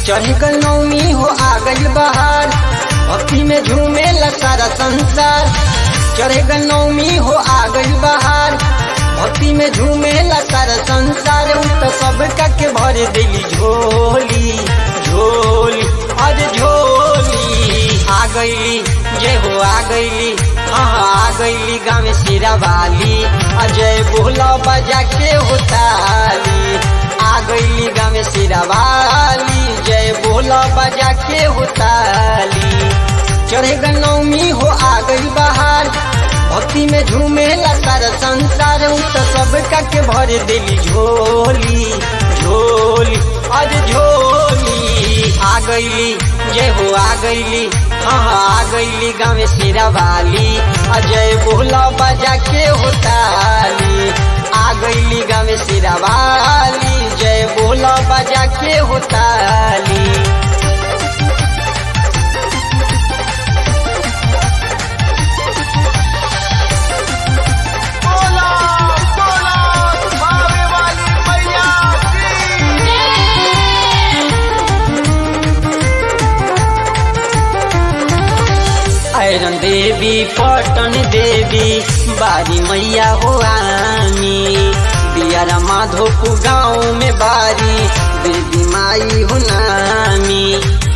चढ़ गल नौमी हो आ गई बहार भक्ति में झूमे सारा संसार चढ़ गल नौमी हो आ गई बहार भक्ति में झूमे सारा संसार उ तो सब के भर दिली झोली झोली अरे झोली आ गईली जय हो आ गईली हाँ हाँ, आ गईली गाँव सिरा वाली अजय बोला बजा के होताली आ गईली गाँव सिरा वाली जय बोला बजा के होताली चढ़े नौमी हो आ गई बहार भक्ति में झूमे सारा संसार उ तो सब के भर दिली झोली झोली अरे झोली आ गईली जय हो आ गईली हाँ हाँ, आ गईली गाँव सिरा वाली अजय बोला बजा के होताली आ गईली गाँव सिरा वाली जय बोला बजा के होताली बोला बोला भावे वाली मैया की आयरन देवी पटन देवी बारी मैया हो आमी दियारा माधोपु गाँव में बारी देवी माई हो नामी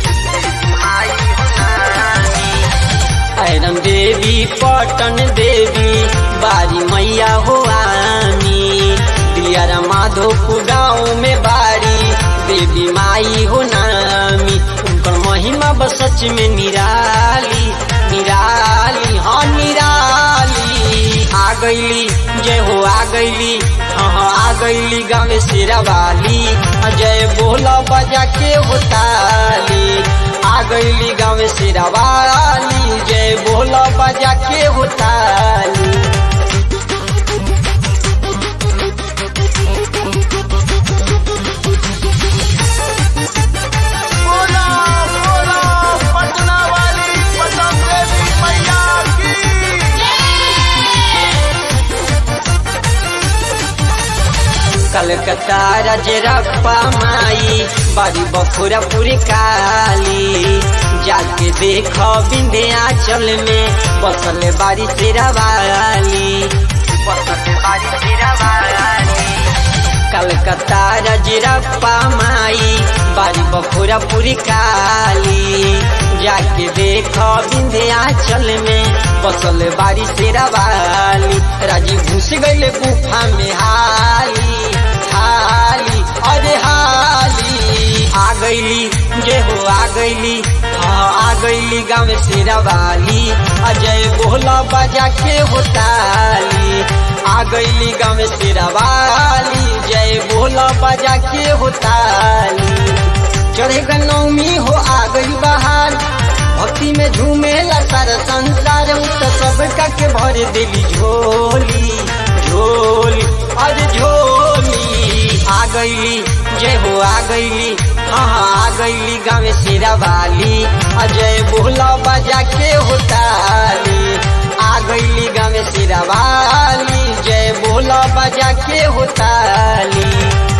आयरन देवी पटन देवी बारी मैया हो आमी दियारा माधोपु गाँव में बारी देवी माई हो नामी उनकर महिमा बस सच में निराली निराली हाँ निराली आ गईली जय हो आ गईली हाँ हाँ आ गईली गाँव सिरा वाली जय बोला बजा के होताली आ गईली गाँव सिरा वाली जय बोला बजा के होताली बोला बोला पटना वाली पटन देवी मैया की कलकत्ता रजरप्पा माई बारी बखुरपुर काली जाके देख विंध्याचल में बसल बारी शेरावाली बसल बारी शेरावाली कलकत्ता रजरप्पा माई बारी बखुरपुर काली जाके देख विंध्याचल में बसल बारी शेरावाली राजी घुस गईले गुफा में हाली हाली अरे हाली आ गईली जय हो आ गईली हाँ आ गईली गाँव शेरावाली अजय बोला बजा के होताली आ गईली गाँव शेरावाली जय बोला बजा के होताली चढ़े नौमी हो आ गई बहार भक्ति में झूमे सारा संसार उ तो सब के भर दिली झोली झोली अरे झोली आ गईली जय हो आ गईली हाँ हाँ आ गईली गाँव सिरा वाली अजय बोला बजा के होताली आ गईली गाँव सिरा वाली जय बोला बजा के होताली